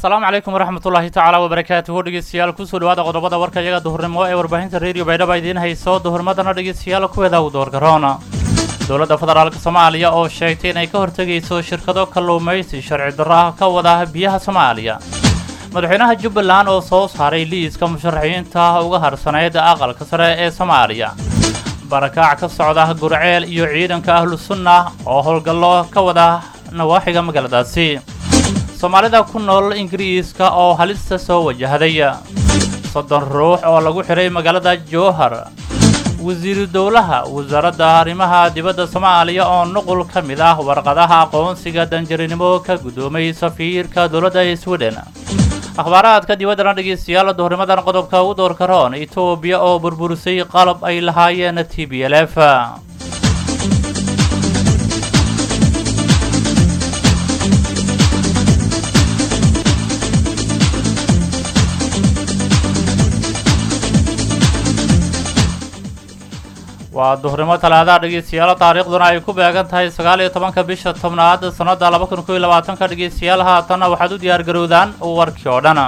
asalaamu calaykum waraxmatullaahi tacaala wabarakaatuhu dhegeystayaal kusoo dhawaada qodobada warka iyaga duhurnimo ee warbaahinta reediyo baydhaba idiin hayso duhurmadana dhegeystayaal kuweeda u doorgaroona dowladda federaalk soomaaliya oo sheegtay inay ka hortegayso shirkado kalluumaysi sharci darro ah ka wada biyaha soomaaliya madaxweynaha jubbaland oo soo saaray liiska musharaxiinta uga harsaneyd aqalka sare ee soomaaliya barakaac ka socda gurceel iyo ciidanka ahlu sunna oo howlgallo ka wada nawaaxiga magaaladaasi soomaalida ku nool ingiriiska oo halista soo wajahday soddon ruux oo lagu xidhay magaalada jowhar wasiiru dowlaha wasaaradda arrimaha dibadda soomaaliya oo nuqul ka mid ah warqadaha aqoonsiga danjarinimo ka guddoomay safiirka dowladda sweden akhbaaraadka dibaddana dhegeystayaal duhurnimadan qodobka u doorka roon etoobiya oo burburisay qalab ay lahaayeen t b l f waa duhurnimo talaadaha dhegeystayaal taariikhduna ay ku beegan tahay sagaal iyo tobanka bisha tobnaad sannada laba kun koiyo labaatanka dhegeystayaal haatanna waxaad u diyaar garowdaan warkii oo dhan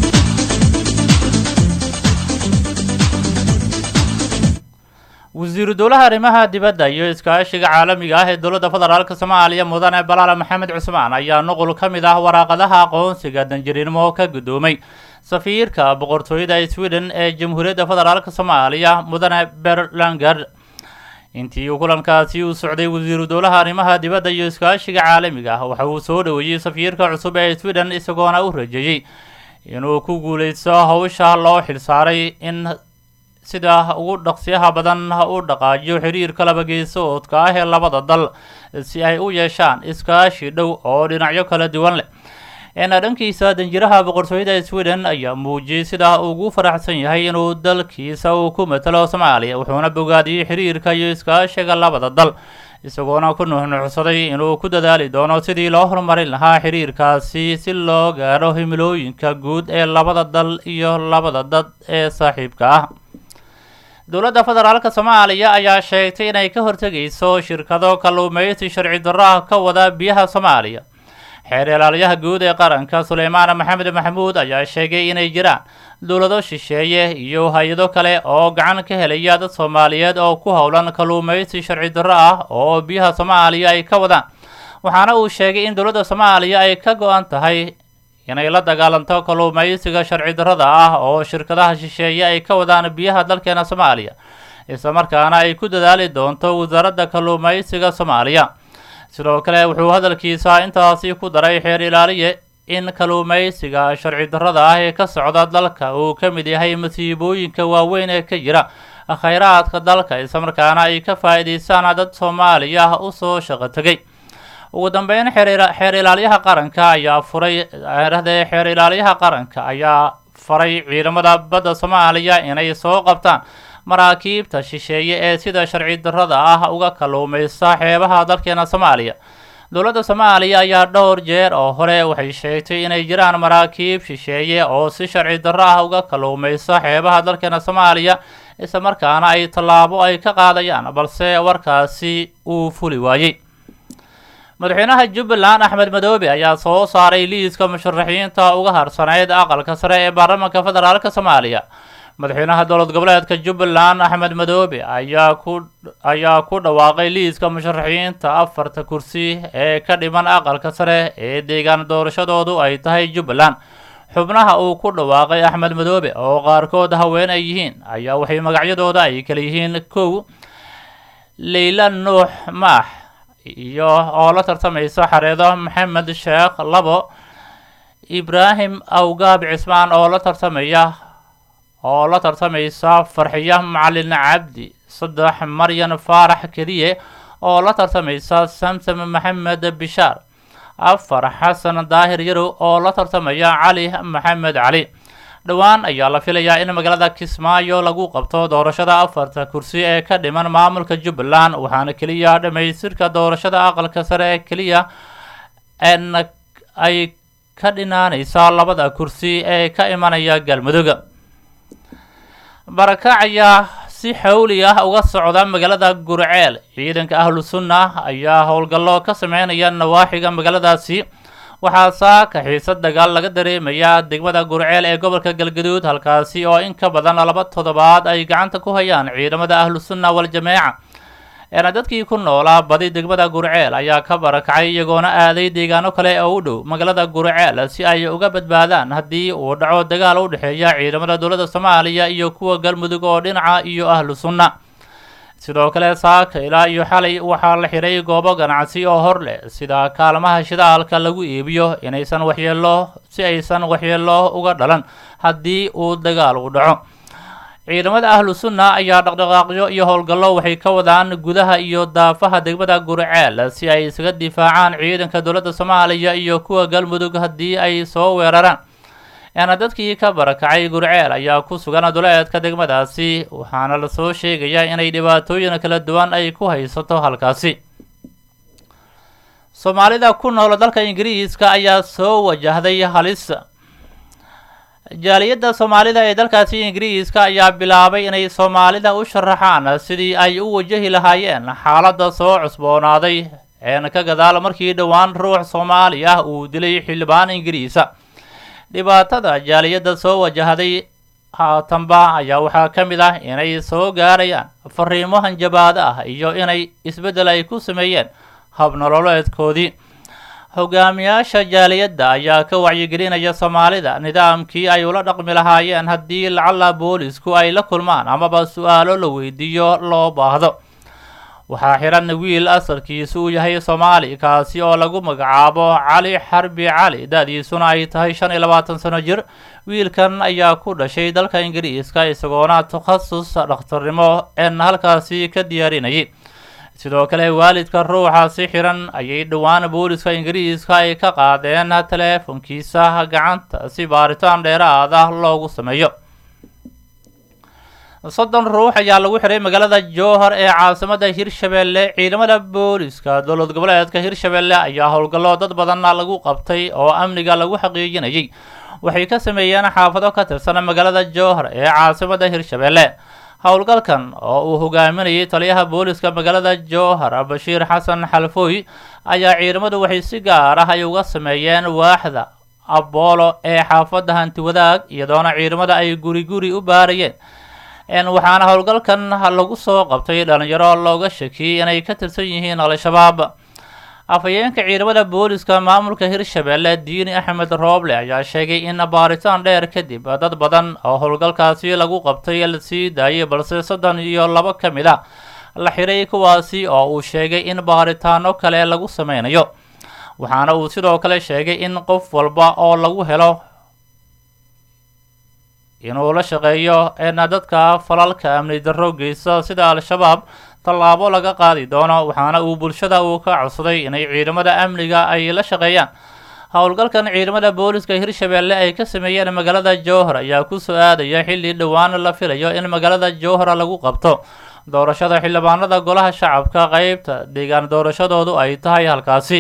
wasiiru dowlaha arrimaha dibadda iyo iskaashiga caalamiga ah ee dowladda federaalk soomaaliya mudane balaale maxamed cusmaan ayaa nuqul ka mid ah waraaqadaha aqoonsiga danjiriinimo ka guddoomay safiirka boqortooyada sweden ee jamhuuriyadda federaalk soomaaliya mudane berlangard intii uu kulankaasi u socday wasiiru dowlaha arrimaha dibadda iyo iskaashiga caalamiga ah waxa uu soo dhoweeyey safiirka cusub ee sweden isagoona u rajeeyey inuu ku guuleysto howsha loo xilsaaray in sida ugu dhaqsiyaha badan u dhaqaajiyo xiriirka labageysoodka ah ee labada dal si ay u yeeshaan iskaashi dhow oo dhinacyo kala duwan leh eena dhankiisa danjiraha boqortooyada sweden ayaa muujiyey sida ugu faraxsan yahay inuu dalkiisa uu ku matalo soomaaliya wuxuuna bogaadiyey xiriirka iyo iskaashiga labada dal isagoona ku nuxnuxsaday inuu ku dadaali doono sidii loo horumarin lahaa xiriirkaasi si loo gaadho himilooyinka guud ee labada dal iyo labada dad ee saaxiibka ah dowladda federaalk soomaaliya ayaa sheegtay inay ka hortegayso shirkado kalluumaysi sharci darro ah ka wada biyaha soomaaliya xeer ilaaliyaha guud ee qaranka suleymaan maxamed maxamuud ayaa sheegay inay jiraan dowlado shisheeye iyo hay-ado kale oo gacan ka helaya dad soomaaliyeed oo ku howlan kalluumaysi sharci darro ah oo biyaha soomaaliya ay ka wadaan waxaana uu sheegay in dowladda soomaaliya ay ka go-an tahay inay la dagaalanto kalluumaysiga sharci darrada ah oo shirkadaha shisheeye ay ka wadaan biyaha dalkeena soomaaliya islamarkaana ay ku dadaali doonto wasaaradda kalluumaysiga soomaaliya sidoo kale wuxuu hadalkiisa intaasi ku daray xeer ilaaliye in kalluumaysiga sharci darrada ah ee ka socda dalka uu ka mid yahay masiibooyinka waaweyn ee ka jira khayraadka dalka islamarkaana ay ka faa'iidaystaan dad soomaaliya ah usoo shaqo tegay ugu dambeyn xeer ilaalyaha qaranka ayaa furay rahdee xeer ilaalyaha qaranka ayaa faray ciidamada badda soomaaliya inay soo qabtaan maraakiibta shisheeye ee sida sharci darrada ah uga kalluumaysta xeebaha dalkeena soomaaliya dowladda soomaaliya ayaa dhowr jeer oo hore waxay sheegtay inay jiraan maraakiib shisheeye oo si sharci darro ah uga kalluumaysta xeebaha dalkeena soomaaliya islamarkaana ay tallaabo ay ka qaadayaan balse warkaasi uu fuli waayey madaxweynaha jubbaland axmed madoobe ayaa soo saaray liiska musharaxiinta uga harsaneyd aqalka sare ee baarlamaanka federaalk soomaaliya madaxweynaha dowlad goboleedka jubbaland axmed madoobe ayaa ku ayaa ku dhawaaqay liiska musharaxiinta afarta kursi ee ka dhiman aqalka sare ee deegaan doorashadoodu ay tahay jubbaland xubnaha uu ku dhawaaqay axmed madoobe oo qaarkood haween ay yihiin ayaa waxay magacyadooda ay kala yihiin kow leyla nuux maax iyo oo la tartamaysa xareedo maxamed sheekh labo ibraahim awgaab cismaan oo la tartamaya oo la tartamaysa farxiyo macalin cabdi saddex maryan faarax keliye oo la tartamaysa samsam maxamed bishaar afar xasan daahir yarow oo la tartamaya cali maxamed cali dhowaan ayaa la filayaa in magaalada kismaayo lagu qabto doorashada afarta kursi ee ka dhiman maamulka jubbaland waxaana keliya dhammaystirka doorashada aqalka sare ee keliya n ay ka dhinaanaysaa labada kursi ee ka imanaya galmudug barakac ayaa si xawli ah uga socda magaalada gurceel ciidanka ahlu sunna ayaa howlgallo ka sameynaya nawaaxiga magaaladaasi waxaa saaka xiisad dagaal laga dareemayaa degmada gurceel ee gobolka galgaduud halkaasi oo in ka badan laba toddobaad ay gacanta ku hayaan ciidamada ahlu sunna wal-jameeca eena dadkii ku noolaa badi degmada gurceel ayaa ka barakacay iyagoona aaday deegaano kale oo u dhow magaalada gurceel si ay uga badbaadaan haddii uu dhaco dagaal u dhexeeya ciidamada dowladda soomaaliya iyo kuwa galmudug oo dhinaca iyo ahlu sunna sidoo kale saaka ilaa iyo xalay waxaa la xidhay goobo ganacsi oo hor leh sida kaalmaha shidaalka lagu iibiyo inaysan waxyeelo si aysan waxyeelo uga dhalan haddii uu dagaal u dhaco ciidamada ahlu sunna ayaa dhaqdhaqaaqyo iyo howlgallo waxay ka wadaan gudaha iyo daafaha degmada gurceel si ay isaga difaacaan ciidanka dowladda soomaaliya iyo kuwa galmudug haddii ay soo weeraraan eena dadkii ka barakacay gurceel ayaa ku sugan duleedka degmadaasi waxaana lasoo sheegayaa inay dhibaatooyin kala duwan ay ku haysato halkaasi soomaalida ku nool dalka ingiriiska ayaa soo wajahday halis jaaliyadda soomaalida ee dalkaasi ingiriiska ayaa bilaabay inay soomaalida u sharaxaan sidii ay u wajahi lahaayeen xaaladda soo cusboonaaday een ka gadaal markii dhowaan ruux soomaali ah uu dilay xildhibaan ingiriisa dhibaatada jaaliyadda soo wajahday haatanba ayaa waxaa ka mid ah inay soo gaarayaan fariimo hanjabaado ah iyo inay isbeddel ay ku sameeyeen habnololeedkoodii hogaamiyaasha jaaliyadda ayaa ka wacyigelinaya soomaalida nidaamkii ay ula dhaqmi lahaayeen haddii lacala boolisku ay la kulmaan amaba su-aalo la weydiiyo loo baahdo waxaa xihan wiil asalkiisu uu yahay soomaali kaasi oo lagu magacaabo cali xarbi cali da-diisuna ay tahay shan iyo labaatan sano jir wiilkan ayaa ku dhashay dalka ingiriiska isagoona takhasus dhakhtarnimo een halkaasi ka diyaarinayay sidoo kale waalidka ruuxaasi xiran ayay dhowaan booliska ingiriiska ay ka qaadeen teleefonkiisa gacanta si baaritaan dheeraad ah loogu sameeyo soddon ruux ayaa lagu xiray magaalada jowhar ee caasimada hirshabeelle ciidamada booliska dowlad goboleedka hirshabeelle ayaa howlgallo dad badanna lagu qabtay oo amniga lagu xaqiijinayay waxay ka sameeyeen xaafado ka tirsan magaalada jowhar ee caasimada hirshabeelle howlgalkan oo uu hogaaminayay taliyaha booliska magaalada jowhar bashiir xasan xalfooy ayaa ciidamadu waxay si gaar ah ay uga sameeyeen waaxda aboolo ee xaafadda hanti wadaag iyadoona ciidamada ay guri guri u baarayeen waxaana howlgalkan lagu soo qabtay dhalinyaro looga shakiyey inay ka tirsan yihiin al-shabaab afhayeenka ciidamada booliska maamulka hirshabeelle diini axmed rooble ayaa sheegay in baaritaan dheer kadib dad badan oo howlgalkaasi lagu qabtay la sii daayay balse soddon iyo labo ka mid a la xiray kuwaasi oo uu sheegay in baaritaano kale lagu sameynayo waxaana uu sidoo kale sheegay in qof walba oo lagu helo inuu la shaqeeyo eena dadka falalka amni darro geysta sida al-shabaab tallaabo laga qaadi doono waxaana uu bulshada uu ka codsaday inay ciidamada amniga ay la shaqeeyaan howlgalkan ciidamada booliska hirshabeelle ay ka sameeyeen magaalada jowhar ayaa ku soo aadaya xilli dhowaan la filayo in magaalada jowhar lagu qabto doorashada xildhibaanada golaha shacabka qeybta deegaan doorashadoodu ay tahay halkaasi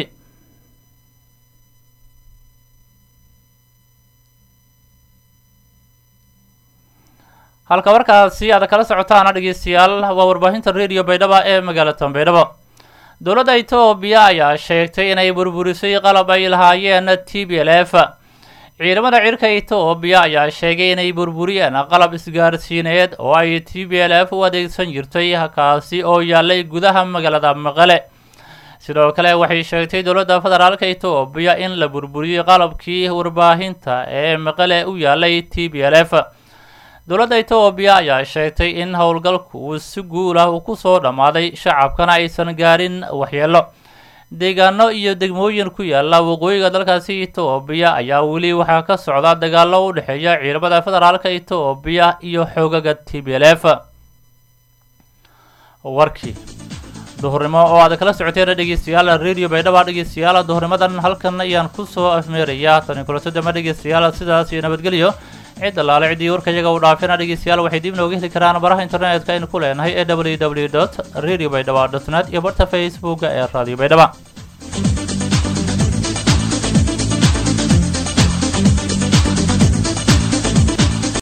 halka markaasi aad kala socotaana dhegeystayaal waa warbaahinta radio baydhaba ee magaalada baydhabo dowladda etoobiya ayaa sheegtay inay burburisay qalab ay lahaayeen t b l f ciidamada cirka etoobiya ayaa sheegay inay burburiyeen qalab isgaarsiineed oo ay t b l f u adeegsan jirtay kaasi oo yaalay gudaha magaalada maqale sidoo kale waxay sheegtay dowladda federaalka etoobiya in la burburiyey qalabkii warbaahinta ee maqale u yaalay t b l f dowladda etoobiya ayaa sheegtay in howlgalku uu si guul ah ku soo dhammaaday shacabkana aysan gaarin waxyeelo deegaano iyo degmooyin ku yaala waqooyiga dalkaasi etoobiya ayaa weli waxaa ka socda dagaalo u dhexeeya ciidamada federaalka etoobiya iyo xoogaga t b l f warkii duhurnimo oo aad kala socoteen dhegeystayaal radio baydhaba dhegeystayaal duhurnimadan halkan ayaan kusoo afmeerayaa tani kulatodama dhegeystayaal sidaas iyo nabadgelyo cid allaale ciddii warka iyaga u dhaafina dhegeystayaal waxay dib nooga heli karaan baraha internetka aynu ku leenahay ee w w dot radio baydhaba dot net iyo barta facebooka ee radio baydhaba